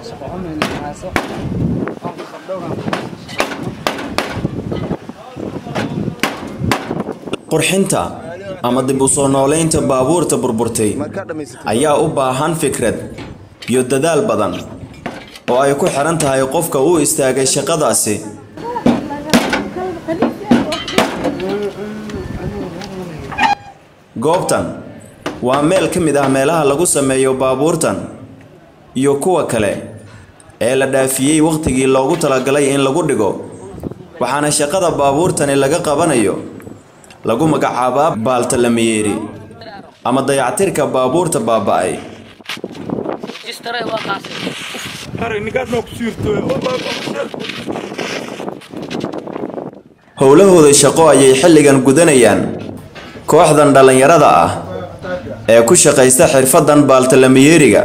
shaqo xumin hayso aan ku qabdhowna qurxinta ama dib u soo noolaynta baabuurta burburtay ayaa u baahan fikrad iyo dadaal badan oo ay ku xiran tahay qofka u istaagay shaqadaasi goobtan waa meel ka mid ah meelaha lagu sameeyo baabuurtan iyo kuwa kale ee la dhaafiyey wakhtigii loogu talagalay in lagu dhigo waxaana shaqada baabuurtani laga qabanayo lagu magacaabaa baaltalameyeeri ama dayactirka baabuurta baaba'ay howlahooda shaqo ayay xilligan gudanayaan kooxdan dhallinyarada ah ee ku shaqaysta xirfaddan baaltalameyeeriga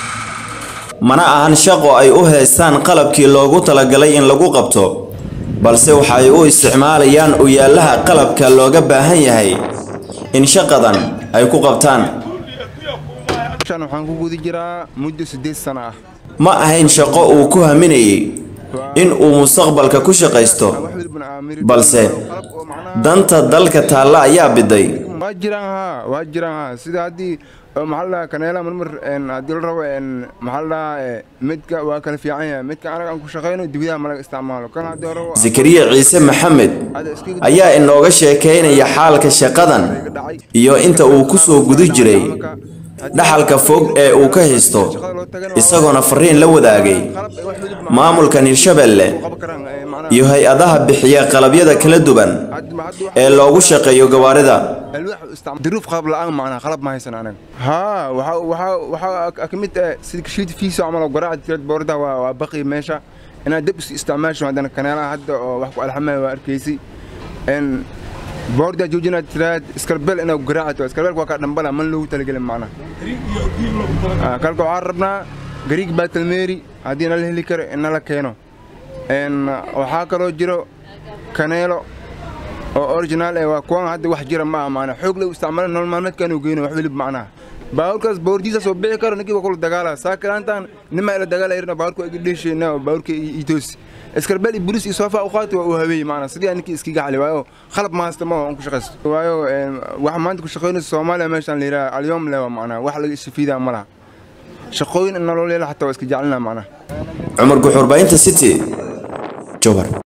mana ahan shaqo ay u heestaan qalabkii loogu talagalay in lagu qabto balse waxay u isticmaalayaan uyaalaha qalabka looga baahan yahay in shaqadan ay ku qabtaan waxaan ku guda jiraa muddo siddeed sano ah ma ahayn shaqo uu ku haminayay in uu mustaqbalka ku shaqaysto balse danta dalka taalla ayaa biday waa jiraan haa waa jiraan haa sida haddii maxaa la dhahaa kaneela marmar haddii la rabo maxaa la dhahaa midka waa kala fiican yahay midka anaga aan ku shaqayno dibidaha ma laga isticmaalo kan haddii rabo zakariya ciise maxamed ayaa inooga sheekaynaya xaalka shaqadan iyo inta uu ku soo guda jiray dhaxalka fog ee uu ka haysto isagoona fariin la wadaagay maamulkan hirshabelle iyo hay-adaha bixiya qalabyada kala duwan ee loogu shaqeeyo gawaarida duruuf qalab la'aan macnaha qalab ma haysan anaga haa waxaa waxaa waxaa ka mid ah sida kashiid fiisa camal oo garaaca tirad boorda waa waa baqi meesha inaad dab isticmaasho haddana kaneelaha hadda oo wax ku alxamaya waa arkaysay n boorda joojinaad tiraad iskarbel inaad garaacato iskarbelka waa kaa dhambala man loogu talagelin macnaha kalka waxaan rabnaa gariig baatalmeeri haddii nala heli karo in nala keeno n waxaa kaloo jiro kaneelo oo original eh waa kuwan hadda wax jira ma aha maanaa xoog lagu isticmaala nolol maalmeedka inuu geyno wax welib macnaha baabuurkaas baabuurtiisa soo bixi karo ninkii waa kula dagaala saakalaantaan nima ila dagaala irna baabuurka waa iga dheeshayna oo baabuurka iitoos iskarbel iyo bulis iyo soofa u qaati waa uu habeeyey macnaa sidii ninkii iskiga xali waayo qalab ma haysta ma aan ku shaqaysto waayo waxa maanta ku shaqaynaysa soomaaliya meeshaan la yidhaha alyoom lewa macnaa wax laga isfiidaa ma laha shaqooyin nolol yeela xataa waa iska jecelina macnaha cumar guxuurbaynta city jowhar